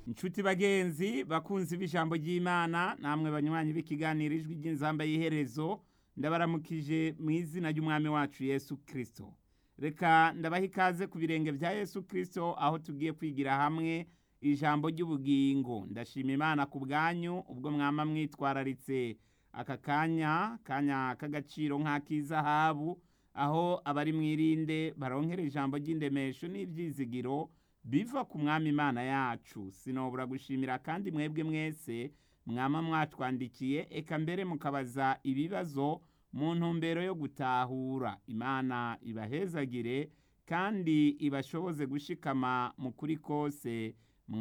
inshuti bagenzi bakunzi b'ijambo ry'imana namwe banywanyi b'ikiganiro ijwi ry'inzamba y'iherezo ndabaramukije mu izina ry'umwami wacu yesu kirisito reka ndabaha ikaze ku birenge bya yesu kirisito aho tugiye kwigira hamwe ijambo ry'ubugingo ndashima imana ku bwanyu ubwo mwama mwitwararitse aka kanya kanya k'agaciro nk'ak'izahabu aho abari mwirinde baronkera ijambo ry'indemesho n'ibyizigiro biva ku mwami imana yacu sinobura gushimira kandi mwebwe mwese mwama mwatwandikiye eka mbere mukabaza ibibazo mu ntumbero yo gutahura imana ibahezagire kandi ibashoboze gushikama mu kuri kose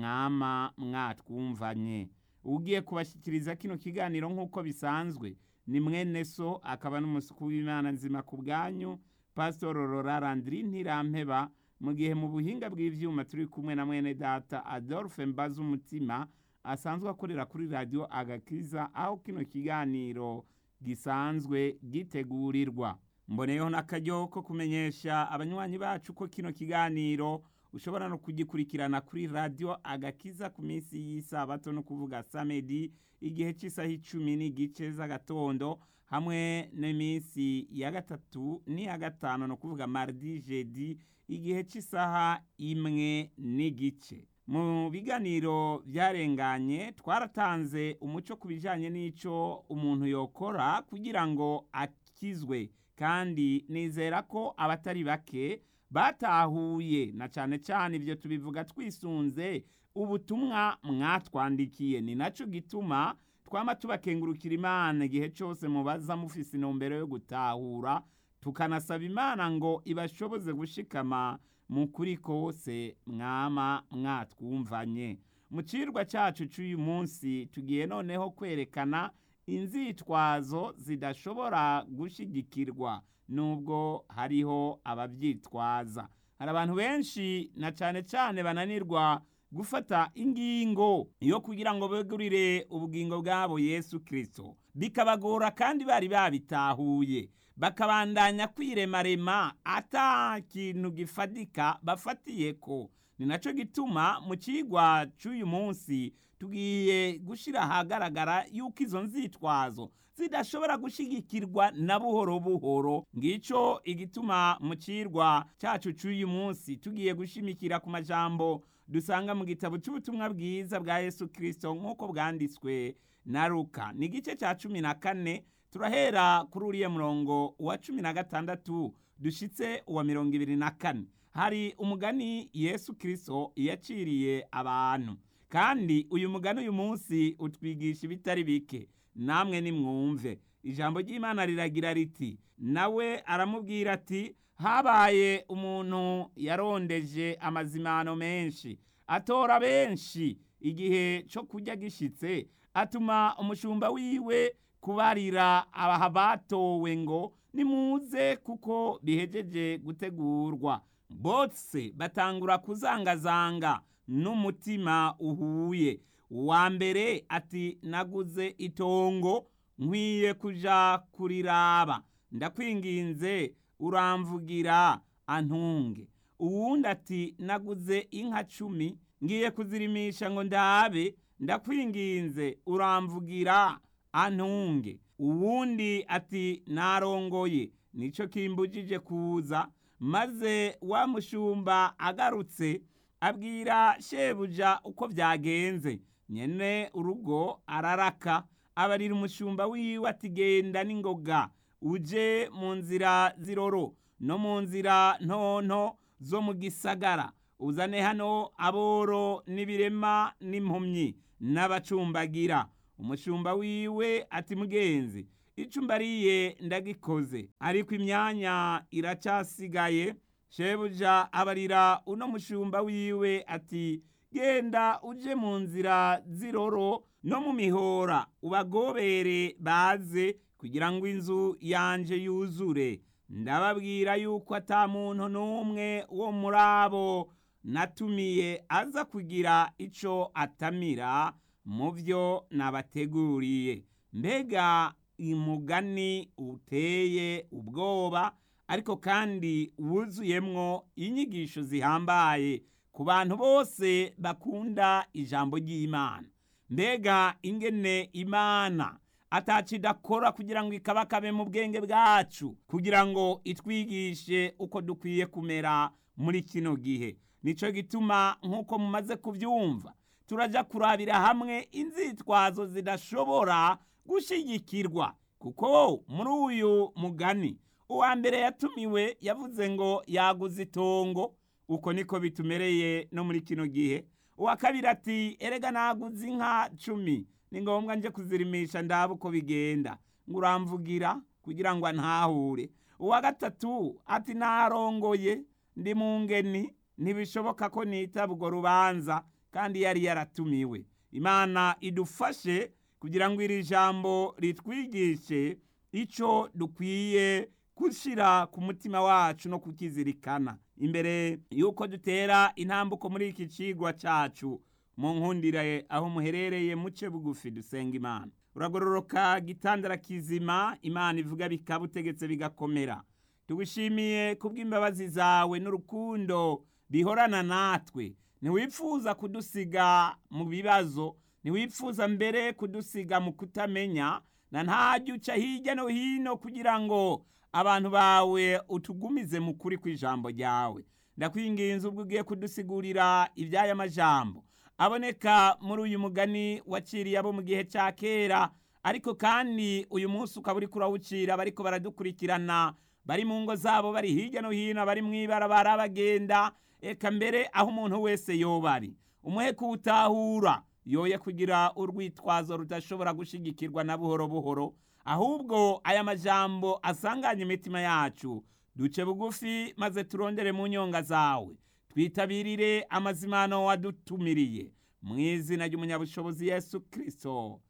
mwama mwatwumvanye ugiye kubashyikiriza kino kiganiro nk'uko bisanzwe ni mwene so akaba n'umusuku w'imana nzima ku bwanyu pasitoro rora randiri ntirampeba mu gihe mu buhinga bw'ibyuma turi kumwe na mwene data adolphe mbaza umutima asanzwe akorera kuri radiyo agakiza aho kino kiganiro gisanzwe gitegurirwa mboneyeho n'akaryo ko kumenyesha abanywanyi bacu ko kino kiganiro ushobora no kugikurikirana kuri radiyo agakiza ku minsi y'isabato no kuvuga samedi igihe cy'isaha icumi n'igice z'agatondo hamwe n'iminsi ya gatatu n'iya gatanu no kuvuga mardi jedi igihe cy'isaha imwe n'igice mu biganiro byarenganye twaratanze umuco ku bijyanye n'icyo umuntu yokora kugira ngo akizwe kandi nizera ko abatari bake batahuye na cyane cyane ibyo tubivuga twisunze ubutumwa mwatwandikiye ni nacyo gituma twama tubakengurukira imana igihe cyose mubaza mufise intumbero yo gutahura tukanasaba imana ngo ibashoboze gushikama mu kuri kose mwama mwatwumvanye mu cirwa cyacu cy'uyu munsi tugiye noneho kwerekana inzitwazo zidashobora gushigikirwa nubwo hariho ababyitwaza hari abantu benshi na cyane cyane bananirwa gufata ingingo yo kugira ngo begurire ubugingo bwabo yesu kirisito bikabagora kandi bari babitahuye bakabandanya kwiremarema ata kintu gifadika bafatiye ko ni nacyo gituma mu kigwa cy'uyu munsi tugiye gushyira ahagaragara yuko izo nzitwazo zidashobora gushyigikirwa na buhoro buhoro ngicyo igituma mu kirwa cyacu cy'uyu munsi tugiye gushimikira ku majambo dusanga mu gitabo cy'ubutumwa bwiza bwa yesu kirisito nk'uko bwanditswe na ruka ni igice cya cumi na kane turahera kuri uriya murongo wa cumi na gatandatu dushyitse uwa mirongo ibiri na kane hari umugani yesu kirisito yaciriye abantu kandi uyu mugani uyu munsi utwigisha ibitari bike namwe nimwumve ijambo ry'imana riragira riti nawe aramubwira ati habaye umuntu yarondeje amazimano menshi atora benshi igihe cyo kurya gishyitse atuma umushumba wiwe kubarira abaha batowe ngo nimuze kuko bihejeje gutegurwa bose batangura kuzangazanga n'umutima uhuye uwa mbere ati naguze itongo nkwiye kuja kuriraba ndakwinginze uramvugira antunge uwundi ati naguze inka cumi ngiye kuzirimisha ngo ndabe ndakwinginze uramvugira antunge uwundi ati narongoye nicyo kimbujije kuza maze wa mushumba agarutse abwira shebuja uko byagenze nyene urugo araraka abarira umushumba wiwe ati genda n'ingoga uje mu nzira ziroro no mu nzira ntonto zo mu gisagara uzane hano aboro n'ibirema n'impumyi n'abacumbagira umushumba wiwe ati mugenzi icyo mbariye ndagikoze ariko imyanya iracyasigaye shebuja abarira uno mushumba wiwe ati genda uje mu nzira z'iroro no mu mihora ubagobere baze kugira ngo inzu yanje yuzure ndababwira yuko ata muntu n'umwe wo muri abo natumiye aza kugira icyo atamira mu byo nabateguriye mbega umugani uteye ubwoba ariko kandi wuzuyemwo inyigisho zihambaye ku bantu bose bakunda ijambo ry'imana mbega ingene imana atacidakora kugira ngo ikabakabe mu bwenge bwacu kugira ngo itwigishe uko dukwiye kumera muri kino gihe nico gituma nk'uko mumaze kubyumva turaja kurabira hamwe inzitwazo zidashobora gushigikirwa kuko muri uyu mugani uwa mbere yatumiwe yavuze ngo yaguze itongo uko niko bitumereye no muri kino gihe uwa kabiri ati erega naguze inka cumi ni ngombwa nje kuzirimisha ndaba uko bigenda ngo uramvugira kugira ngo antahure uwa gatatu ati narongoye ndi mu ngeni ntibishoboka ko nitaba urwo rubanza kandi yari yaratumiwe imana idufashe kugira ngo iri jambo ritwigishe icyo dukwiye gushyira ku mutima wacu no kukizirikana imbere y'uko dutera intambuko muri iki kigwa cyacu mu nkundire aho muherereye muce bugufi dusenga imana uragororoka gitandara kizima imana ivuga bikaba utegetse bigakomera tugushimiye kubw'imbabazi zawe n'urukundo bihorana natwe ntiwifuza kudusiga mu bibazo ntiwifuza mbere kudusiga mu kutamenya na ntajya uca hirya no hino kugira ngo abantu bawe utugumize mu kuri kw'ijambo ryawe ndakwinginze ubwo ugiye kudusigurira iby'aya majambo aboneka muri uyu mugani waciriye abo mu gihe cya kera ariko kandi uyu munsi ukaba uri kurawucira bariko baradukurikirana bari mu ngo zabo bari hirya no hino bari mu ibarabara bagenda eka mbere aho umuntu wese yoba ari umuhe kuwutahura yoye kugira urwitwazo rudashobora gushigikirwa na buhoro buhoro ahubwo aya majambo asanganye imitima yacu duce bugufi maze turondere mu nyonga zawe twitabirire amazimano wadutumiriye mu izina ry'umunyabushobozi yesu kirisito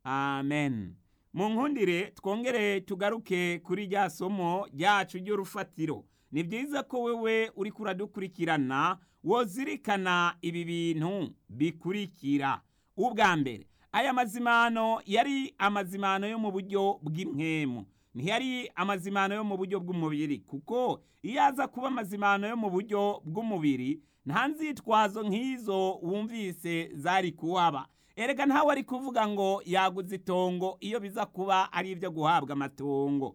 amen mu nkundire twongere tugaruke kuri rya somo ryacu ry'urufatiro ni byiza ko wewe uri kuradukurikirana wozirikana ibi bintu bikurikira ubwa mbere aya mazimano yari amazimano yo mu buryo bw'impwemu ntiyari amazimano yo mu buryo bw'umubiri kuko iyo aza kuba amazimano yo mu buryo bw'umubiri nta nzitwazo nk'izo wumvise zari kuwaba erega ntawe ari kuvuga ngo yaguze itongo iyo biza kuba ari ibyo guhabwa amatongo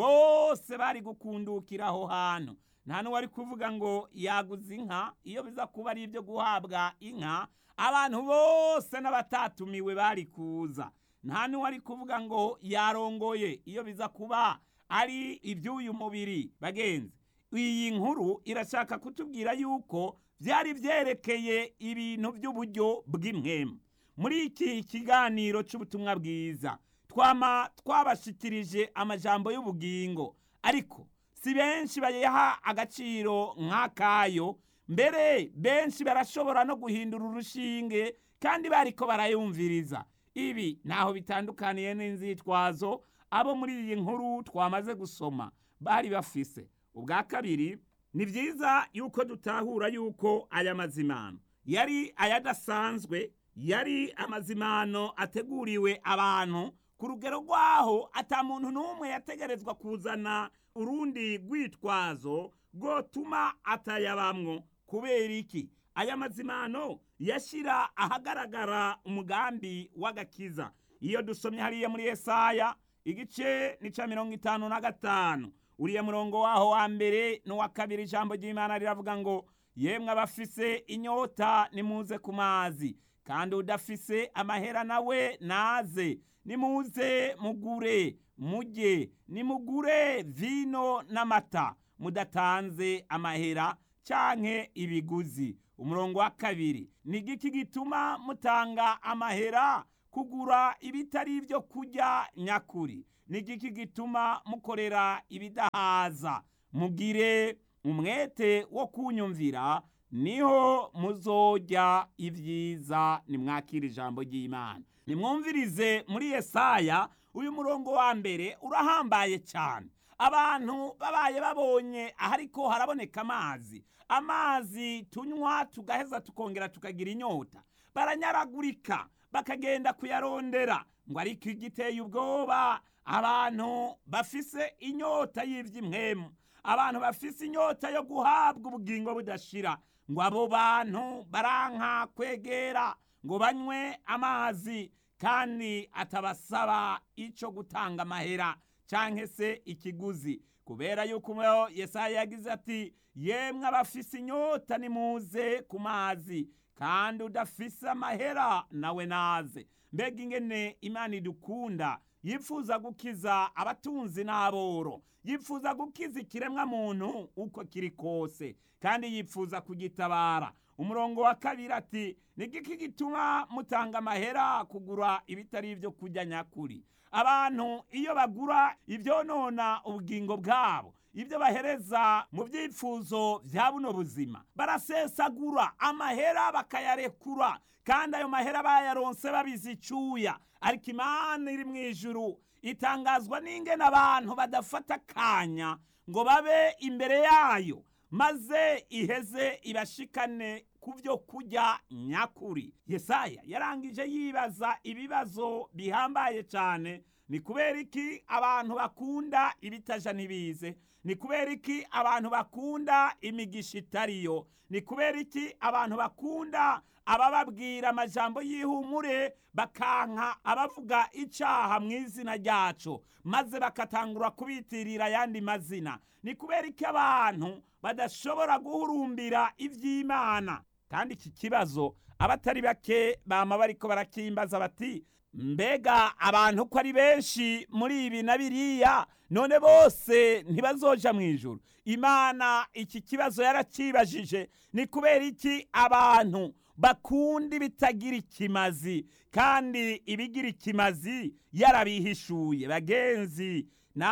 bose bari gukundukira aho hantu nta n'uwari kuvuga ngo yaguze inka iyo biza kuba ari ibyo guhabwa inka abantu bose n'abatatumiwe bari kuza nta n'uwari kuvuga ngo yarongoye iyo biza kuba ari iby'uyu mubiri bagenzi iyi nkuru irashaka kutubwira yuko byari byerekeye ibintu by'uburyo bw'impwemu muri iki kiganiro cy'ubutumwa bwiza twama twabashikirije amajambo y'ubugingo ariko si benshi bayaha agaciro nk'akayo mbere benshi barashobora no guhindura urushinge kandi bariko barayumviriza ibi ntaho bitandukaniye n'inzitwazo abo muri iyi nkuru twamaze gusoma bari bafise ubwa kabiri ni byiza yuko dutahura yuko aya mazimano yari ayadasanzwe yari amazimano ateguriwe abantu ku rugero rwaho ata muntu n'umwe yategerezwa kuzana urundi rwitwazo rwotuma atayabamwo kubera iki aya mazimano yashyira ahagaragara umugambi w'agakiza iyo dusomye hariya muri Yesaya igice ni cya mirongo itanu na gatanu uriya murongo waho wa mbere n'uwa kabiri ijambo ry'imana riravuga ngo yemwe abafise inyota nimuze ku mazi kandi udafise amahera nawe naze nimuze mugure mujye nimugure vino n'amata mudatanze amahera canke ibiguzi umurongo wa kabiri ni igiki gituma mutanga amahera kugura ibitari ibyo kurya nyakuri ni igiki gituma mukorera ibidahaza mugire umwete wo kunyumvira niho muzojya ibyiza nimwakira ijambo ry'imana nimwumvirize muri Yesaya uyu murongo wa mbere urahambaye cyane abantu babaye babonye ahariko haraboneka amazi amazi tunywa tugaheza tukongera tukagira inyota baranyaragurika bakagenda kuyarondera ngo ariko igiteye ubwoba abantu bafise inyota y'iby'imwemu abantu bafise inyota yo guhabwa ubugingo budashira ngo abo bantu baranka kwegera ngo banywe amazi kandi atabasaba icyo gutanga amahera cyangwa se ikiguzi kubera yuko Yesaya yagize ati yemwe abafise inyota nimuze ku mazi kandi udafise amahera nawe naze mbega ingene imana idukunda yifuza gukiza abatunzi n'aboro yifuza gukiza ikiremwa muntu uko kiri kose kandi yifuza kugitabara umurongo wa kabiri ati nigiki gituma mutanga amahera kugura ibitari ibyo kurya nyakuri abantu iyo bagura ibyonona ubugingo bwabo ibyo bahereza mu byifuzo bya buno buzima barasesagura amahera bakayarekura kandi ayo mahera bayaronse babizi icyuya ariko imana iri mu ijuru itangazwa n'ingene abantu badafata akanya ngo babe imbere yayo maze iheze ibashikane ku byo kurya nyakuri yesaya yarangije yibaza ibibazo bihambaye cyane ni kubera iki abantu bakunda ibitaja ntibize ni kubera iki abantu bakunda imigisha itariyo ni kubera iki abantu bakunda abababwira amajambo y'ihumure bakanka abavuga icyaha mu izina ryacu maze bakatangura kubitirira ayandi mazina ni kubera iki abantu badashobora guhurumbira iby'imana kandi iki kibazo abatari bake bama bariko barakimbaza bati mbega abantu ko ari benshi muri ibi na biriya none bose ntibazoja mu ijuru imana iki kibazo yarakibajije ni kubera iki abantu bakunda ibitagira ikimazi kandi ibigira ikimazi yarabihishuye bagenzi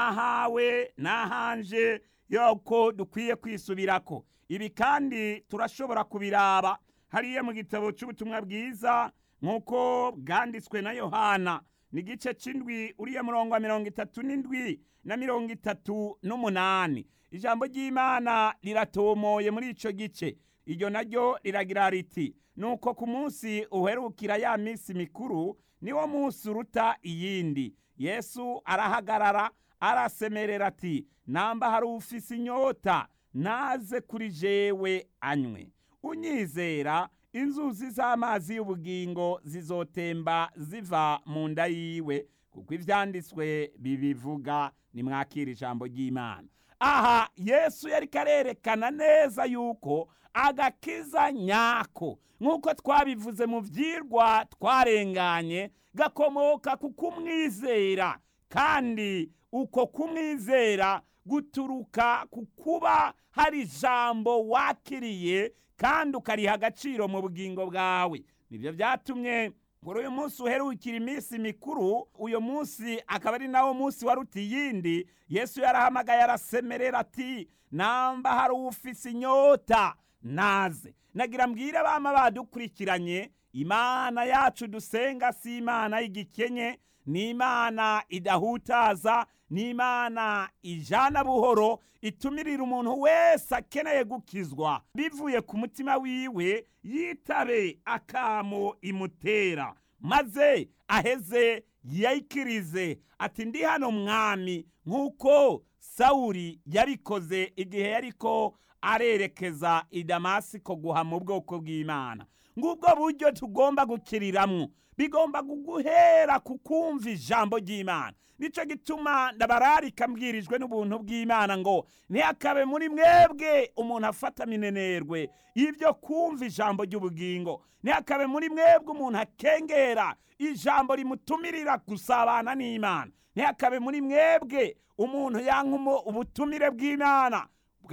nahawe nahanje yoko dukwiye kwisubirako ibi kandi turashobora kubiraba hariya mu gitabo cy'ubutumwa bwiza nk'uko bwanditswe na yohana ni igice cy'indwi uriya murongo wa mirongo itatu n'indwi na mirongo itatu n'umunani ijambo ry'imana riratomoye muri icyo gice iryo naryo riragira riti nuko ku munsi uherukira ya minsi mikuru niwo munsi uruta iyindi yesu arahagarara arasemerera ati namba hari ufise inyota naze kuri jewe anywe unyizera inzuzi z'amazi y'ubugingo zizotemba ziva mu nda yiwe kuko ibyanditswe bibivuga nimwakira ijambo ry'imana aha yesu yari karerekana neza yuko agakiza nyako nk'uko twabivuze mu byirwa twarenganye gakomoka ku kumwizera kandi uko kumwizera guturuka ku kuba hari ijambo wakiriye kandi ukariha agaciro mu bugingo bwawe nibyo byatumye kuri uyu munsi uherukira iminsi mikuru uyu munsi akaba ari nawo munsi waruta iyindi yesu yarahamagaye arasemerera ati namba hari ufise inyota naze nagira mbwire abama badukurikiranye imana yacu dusenga si imana y'igikenye ni imana idahutaza ni imana ijana buhoro itumirira umuntu wese akeneye gukizwa bivuye ku mutima wiwe yitabe akamo imutera maze aheze yayikirize ati ndi hano mwami nk'uko sawuri yabikoze igihe yariko arerekeza i damasiko guhama ubwoko bw'imana ngubwo buryo tugomba gukiriramwo bigomba kuguhera ku kumva ijambo ry'imana nicyo gituma ndabararika mbwirijwe n'ubuntu bw'imana ngo ntihakabe muri mwebwe umuntu afata minenerwe y'ibyo kumva ijambo ry'ubugingo ntihakabe muri mwebwe umuntu akengera ijambo rimutumirira gusabana n'imana ntihakabe muri mwebwe umuntu yanka ubutumire bw'imana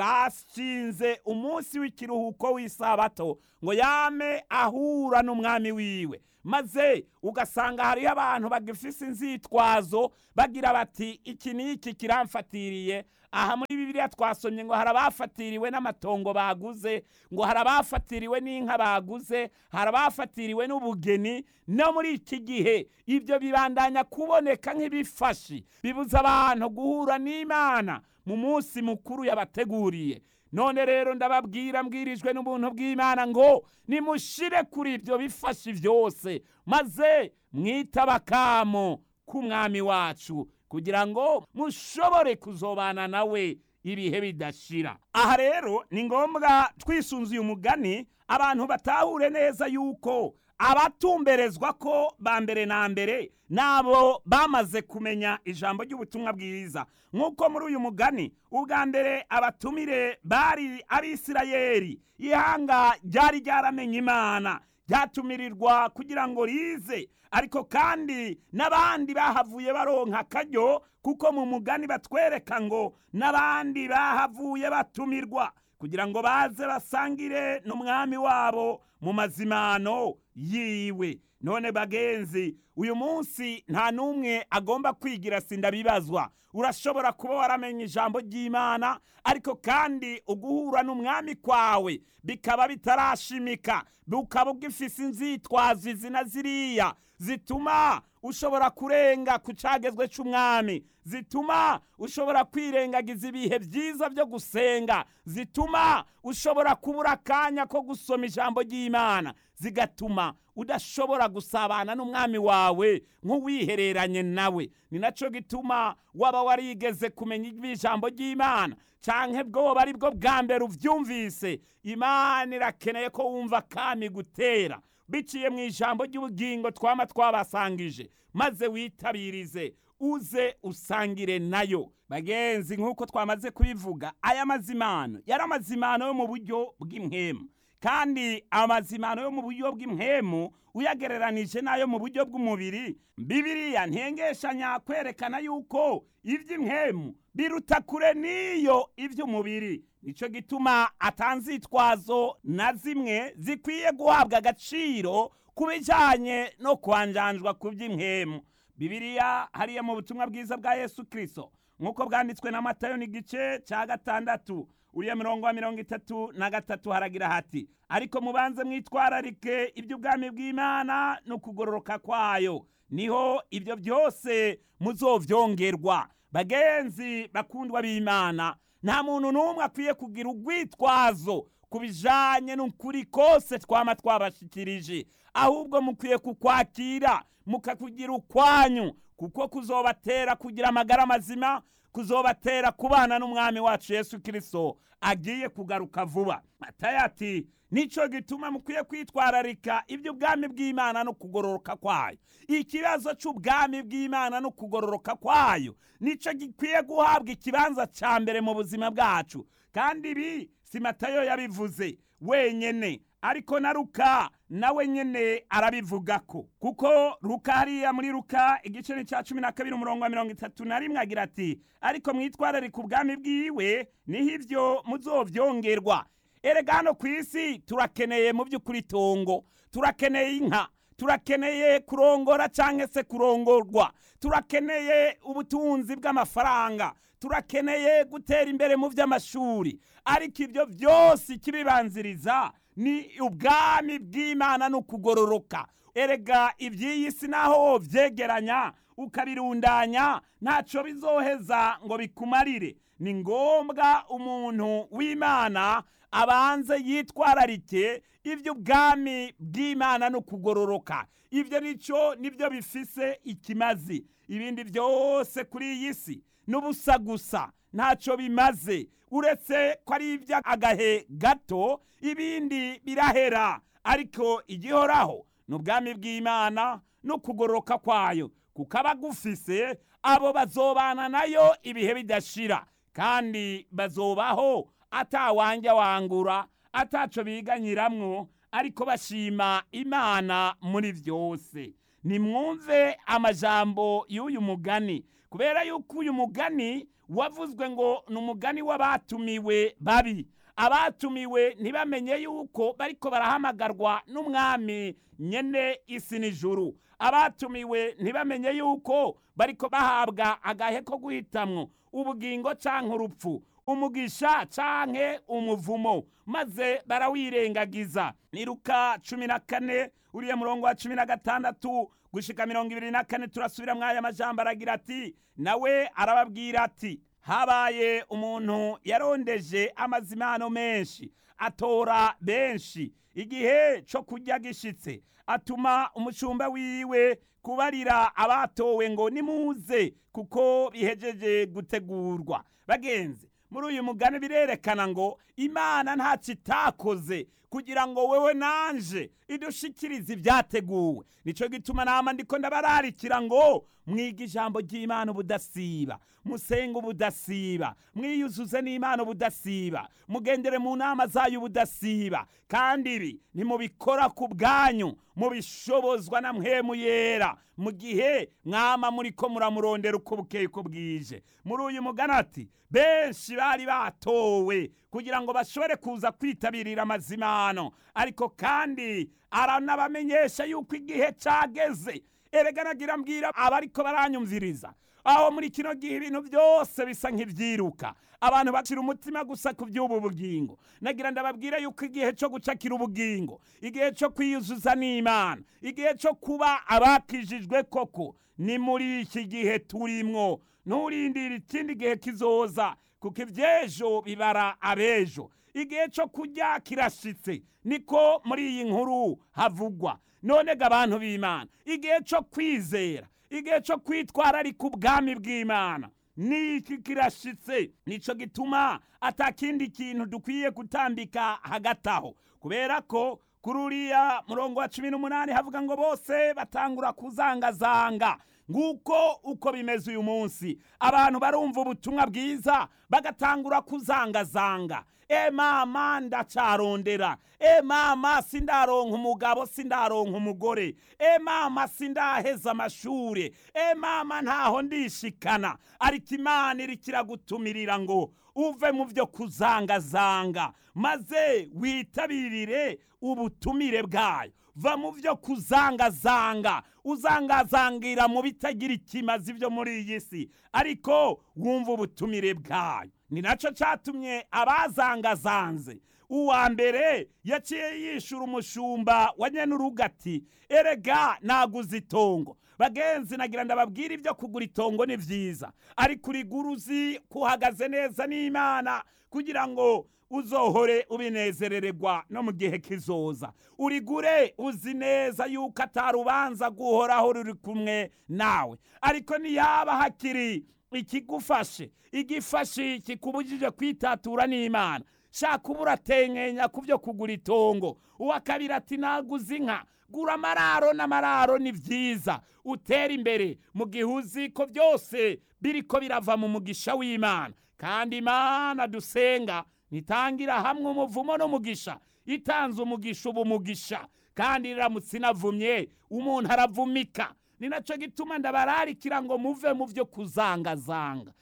bwashinze umunsi w'ikiruhuko w'isabato ngo yame ahura n'umwami wiwe maze ugasanga hariho abantu bagifise inzitwazo bagira bati iki n'iki kiramfatiriye aha muri bibiliya twasomye ngo hari abafatiriwe n'amatongo baguze ngo hari abafatiriwe n'inka baguze hari abafatiriwe n'ubugeni no muri iki gihe ibyo bibandanya kuboneka nk'ibifashi bibuza abantu guhura n'imana mu munsi mukuru yabateguriye none rero ndababwira mbwirijwe n'ubuntu bw'imana ngo nimushire kuri ibyo bifashi byose maze mwitaba akamo k'umwami wacu kugira ngo mushobore kuzobana nawe ibihe bidashira aha rero ni ngombwa twisunze uyu mugani abantu batahure neza yuko abatumberezwa ko ba mbere na mbere nabo bamaze kumenya ijambo ry'ubutumwa bwiza nk'uko muri uyu mugani ubwa mbere abatumire bari abisirayeli ihanga ryari ryaramenye imana ryatumirirwa kugira ngo rize ariko kandi n'abandi bahavuye baronka akaryo kuko mu mugani batwereka ngo n'abandi bahavuye batumirwa kugira ngo baze basangire n'umwami wabo mu mazimano yiwe none bagenzi uyu munsi nta n'umwe agomba kwigira sindabibazwa urashobora kuba waramenye ijambo ry'imana ariko kandi uguhura n'umwami kwawe bikaba bitarashimika bukaba ugifise inzitwazo izi na ziriya zituma ushobora kurenga ku cagezwe c'umwami zituma ushobora kwirengagiza ibihe byiza byo gusenga zituma ushobora kubura akanya ko gusoma ijambo ry'imana zigatuma udashobora gusabana n'umwami wawe nk'uwihereranye nawe ni nacyo gituma waba warigeze kumenya ijambo ry'imana canke bwoba ari bwo bwa mbere uvyumvise imana irakeneye ko wumva kami gutera biciye mu ijambo ry'ubugingo twama twabasangije maze witabirize uze usangire nayo bagenzi nk'uko twamaze kubivuga aya mazimano yari amazimano yo mu buryo bw'impwemu kandi amazimano yo mu buryo bw'impwemu uyagereranije n'ayo mu buryo bw'umubiri bibiriya ntengeshanya kwerekana yuko iby'impwemu biruta kure n'iyo iby'umubiri nicyo gituma atanzitwazo na zimwe zikwiye guhabwa agaciro ku bijyanye no kwanjanjwa ku by'impwemu bibiriya hariya mu butumwa bwiza bwa yesu kirisito nk'uko bwanditswe na matayo n'igice cya gatandatu uriya mirongo wa mirongo itatu na gatatu haragira hati ariko mubanze mwitwararike iby'ubwami bw'imana no kugororoka kwayo niho ibyo byose muzovyongerwa bagenzi bakundwa b'imana nta muntu n'umwe akwiye kugira urwitwazo ku bijanye n'ukuri kose twama twabashikirije ahubwo mukwiye kukwakira mukakugira ukwanyu kuko kuzobatera kugira amagara mazima kuzobatera kubana n'umwami wacu yesu kirisito agiye kugaruka vuba matayo ati nicyo gituma mukwiye kwitwararika iby'ubwami bw'imana no kugororoka kwayo ikibazo cy'ubwami bw'imana no kugororoka kwayo nicyo gikwiye guhabwa ikibanza cya mbere mu buzima bwacu kandi ibi si matayo yabivuze wenyine ariko na ruka nawe nyene arabivuga ko kuko ruka hariya muri ruka igice ni cya cumi na kabiri umurongo wa mirongo itatu na rimwe agira ati ariko mwitwararika ubwami bwiwe niho ibyo muzovyongerwa erega hano ku isi turakeneye mu by'ukuri itongo turakeneye inka turakeneye kurongora cyangwa se kurongorwa turakeneye ubutunzi bw'amafaranga turakeneye gutera imbere mu by'amashuri ariko ibyo byose ikibibanziriza ni ubwami bw'imana no kugororoka erega iby'iyi si naho byegeranya ukabirundanya ntacyo bizoheza ngo bikumarire ni ngombwa umuntu w'imana abanze yitwararike iby'ubwami bw'imana no kugororoka ibyo nicyo nibyo bifise ikimazi ibindi byose kuri iyi si n'ubusa gusa ntacyo bimaze uretse ko ari iby'agahe gato ibindi birahera ariko igihoraho ni ubwami bw'imana no kugororoka kwayo kuko abagufise abo bazobana nayo ibihe bidashira kandi bazobaho atawanja wangura ataco biganyiramwo ariko bashima imana muri byose nimwumve amajambo y'uyu mugani kubera yuko uyu mugani wavuzwe ngo ni umugani w'abatumiwe babi abatumiwe ntibamenye yuko bariko barahamagarwa n'umwami nyene isi n'ijuru abatumiwe ntibamenye yuko bariko bahabwa agahe ko guhitamwo ubugingo canke urupfu umugisha canke umuvumo maze barawirengagiza ni luka cumi na kane uriya murongo wa cumi na gatandatu gushika mirongo ibiri na kane turasubira mw'aya majambo aragira ati nawe arababwira ati habaye umuntu yarondeje amazimano menshi atora benshi igihe co kurya gishitse atuma umushumba wiwe kubarira abatowe ngo nimuze kuko bihejeje gutegurwa bagenzi muri uyu mugani birerekana ngo imana ntacyo itakoze kugira ngo wewe nanje idushikirize ibyateguwe nicyo gituma nama ndiko ndabararikira ngo mwiga ijambo ry'imana ubudasiba musenga ubudasiba mwiyuzuze n'imana ubudasiba mugendere mu nama zayo ubudasiba kandi ibi ntimubikora ku bwanyu mubishobozwa na mpwemu yera mu gihe mwama muri ko muramurondera uko bukeye uko bwije muri uyu mugani ati benshi bari batowe kugira ngo bashobore kuza kwitabirira amazimano ariko kandi aranabamenyesha yuko igihe cyageze erega nagira mbwira abariko baranyumviriza aho muri kino gihe ibintu byose bisa nk'ibyiruka abantu bacira umutima gusa ku by'ubu bugingo nagira ndababwira yuko igihe cyo gucakira ubugingo igihe cyo kwiyuzuza n'imana igihe cyo kuba abakijijwe koko ni muri iki gihe turimwo nturindire ikindi gihe kizoza kuko iby'ejo bibara abejo igihe cyo kurya kirashitse niko muri iyi nkuru havugwa none ga abantu b'imana igihe cyo kwizera igihe cyo kwitwararika ubwami bw'imana niki kirashitse nico gituma atakindi kintu dukwiye gutambika hagati aho kubera ko kuri uriya murongo wa cumi n'umunani havuga ngo bose batangura kuzangazanga nguko uko bimeze uyu munsi abantu barumva ubutumwa bwiza bagatangura kuzangazanga e mama ndacarondera e mama sindaronka umugabo sindaronka umugore e mama sindaheza amashure e mama ntaho ndishikana ariko imana iriko iragutumirira ngo uve mu byo kuzangazanga maze witabirire ubutumire bwayo va mu byo kuzangazanga uzangazangira mu bitagira ikimazi byo muri iyi si ariko wumva ubutumire bwayo ni nacyo cyatumye abazangazanze uwa mbere yaciye yishura umushumba wa nyenuruga ati erega naguze itongo bagenzi nagira ndababwira ibyo kugura itongo ni byiza ariko urigura uzi kuhagaze neza n'imana kugira ngo uzohore ubinezerererwa no mu gihe kizoza urigure uzi neza yuko atarubanza guhoraho ruri kumwe nawe ariko niyaba hakiri ikigufashe igifashe kikubujije kwitatura n'imana shaka uba uratenkenya ku byo kugura itongo uwa kabiri ati naguze inka gura amararo n'amararo ni byiza utera imbere mu gihe uzi ko byose biriko birava mu mugisha w'imana kandi imana dusenga nitangira hamwe umuvumo n'umugisha itanze umugisha uba umugisha kandi iramutse inavumye umuntu aravumika ni nacyo gituma ndabararikira ngo muve mu byo kuzangazanga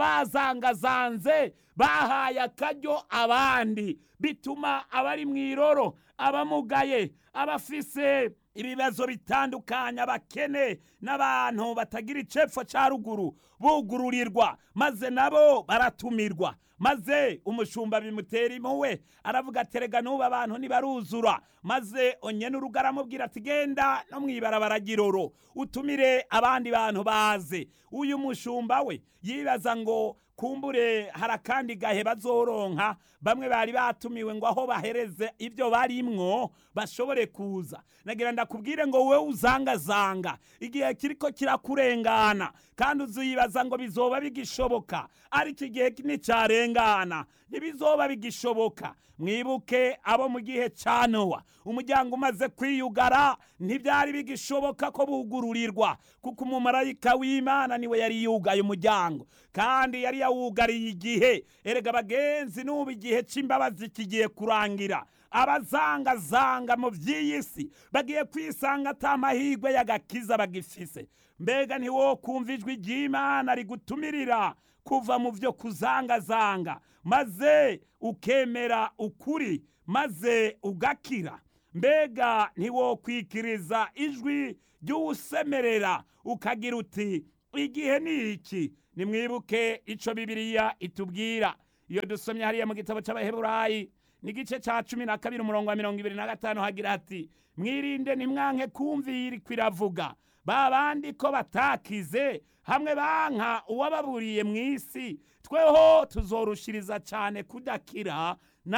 abazangazanze bahaye akaryo abandi bituma abari mu iroro abamugaye abafise ibibazo bitandukanye abakene n'abantu batagira icepfo cya ruguru bugururirwa maze nabo baratumirwa maze umushumba bimutera impuwe aravuga ati rega n'ubu abantu ntibaruzura maze onye n'urugo aramubwira ati genda no mu ibarabara giroro utumire abandi bantu baze uyu mushumba we yibaza ngo kumbure hari akandi gahe bazoronka bamwe bari batumiwe ngo aho bahereze ibyo barimwo bashobore kuza nagira ndakubwire ngo wowe uzangazanga igihe kiriko kirakurengana kandi uziyibaza ngo bizoba bigishoboka ariko igihe nticyarengana ntibizoba bigishoboka mwibuke abo mu gihe cya nowa umuryango umaze kwiyugara ntibyari bigishoboka ko bugururirwa kuko umumarayika w'imana niwe yari yugaye umuryango kandi yari yawugariye igihe erega bagenzi n'ubu igihe cy'imbabazi kigiye kurangira abazangazanga mu by'iyi si bagiye kwisanga ata mahirwe y'agakiza bagifise mbega ntiwo kumva ijwi ry'imana rigutumirira kuva mu byo kuzangazanga maze ukemera ukuri maze ugakira mbega ntiwokwikiriza ijwi ry'uwusemerera ukagira uti igihe ni iki nimwibuke icyo bibiriya itubwira iyo dusomye hariya mu gitabo cy'abaheburayi n'igice cya cumi na kabiri umurongo wa mirongo ibiri na gatanu hagira hati mwirinde ntimwanke kumvira iravuga ba bandi ko batakize hamwe banka uwababuriye mu isi tweho tuzorushiriza cyane kudakira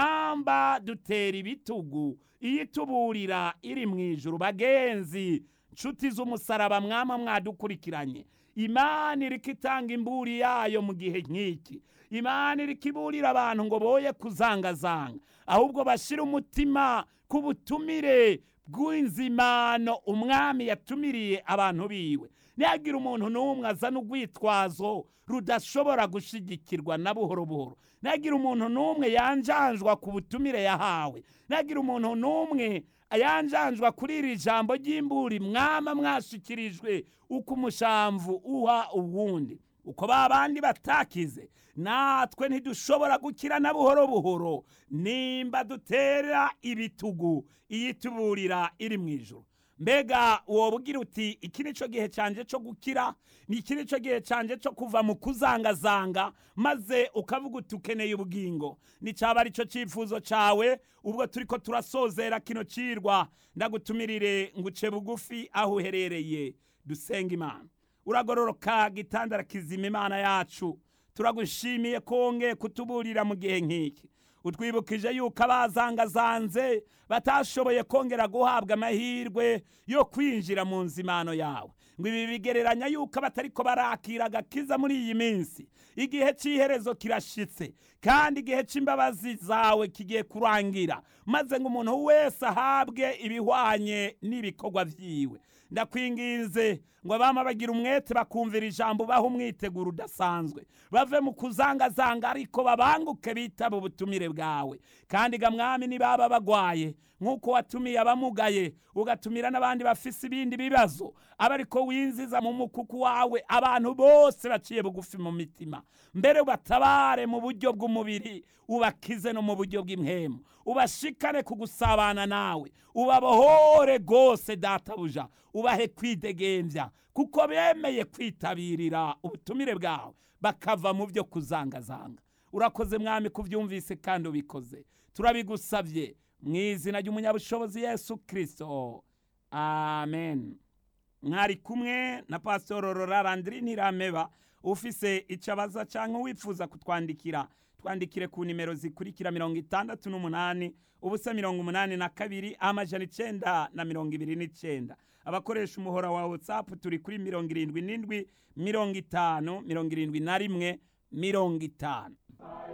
namba dutera ibitugu iyo ituburira iri mu ijuru bagenzi nshuti z'umusaraba mwama mwadukurikiranye imana iriko itanga imburi yayo mu gihe nk'iki imana iriko iburira abantu ngo boye kuzangazanga ahubwo bashyire umutima ku butumire bw'inzimano umwami yatumiriye abantu biwe ntihagire umuntu n'umwe azana urwitwazo rudashobora gushigikirwa na buhoro buhoro ntihagire umuntu n'umwe yanjanjwa ku butumire yahawe ntihagire umuntu n'umwe yanjanjwa kuri iri jambo ry'imburi mwama mwashikirijwe uko umushamvu uha uwundi uko ba bandi batakize natwe ntidushobora gukira na buhoro buhoro nimba dutera ibitugu iyituburira iri mu ijoro mbega wowe ugira uti iki ni cyo gihe cyanjye cyo gukira ni iki ni cyo gihe cyanjye cyo kuva mu kuzangazanga maze ukavuga uti ukeneye ubugingo ni cyaba ari cyo cyifuzo cyawe ubwo turi ko turasozera kino cirwa ndagutumirire ngo uce bugufi aho uherereye dusenga imana uragororoka gitandara kizima imana yacu turagushimiye ko wongeye kutuburira mu gihe nk'iki utwibukije yuko abazangazanze batashoboye kongera guhabwa amahirwe yo kwinjira mu nzimano yawe ngo ibi bigereranya yuko abatariko barakira agakiza muri iyi minsi igihe cy'iherezo kirashitse kandi igihe cy'imbabazi zawe kigiye kurangira maze ngo umuntu wese ahabwe ibihwanye n'ibikorwa byiwe ndakwinginze ngo abama bagira umwete bakumvira ijambo baha umwiteguro udasanzwe bave mu kuzangazanga ariko babanguke bitaba ubutumire bwawe kandi ga mwami nibaba bagwaye nk'uko watumiye abamugaye ugatumira n'abandi bafise ibindi bibazo aba ariko winziza mu mukuku wawe abantu bose baciye bugufi mu mitima mbere ubatabare mu buryo bw'umubiri ubakize no mu buryo bw'impemu ubashikane ku gusabana nawe ubabohore rwose databuja ubahe kwidegembya kuko bemeye kwitabirira ubutumire bwawe bakava mu byo kuzangazanga urakoze mwami kubyumvise kandi ubikoze turabigusabye mu izina ry'umunyabushobozi yesu kirisito amen mwari kumwe na pasitoro rorarandiri ntirameba ufise icyo abaza cyangwa wifuza kutwandikira twandikire ku nimero zikurikira mirongo itandatu n'umunani ubusa mirongo umunani na kabiri amajana icenda na mirongo ibiri n'icenda abakoresha umuhora wa watsapu turi kuri mirongo irindwi n'indwi mirongo itanu mirongo irindwi na rimwe mirongo itanu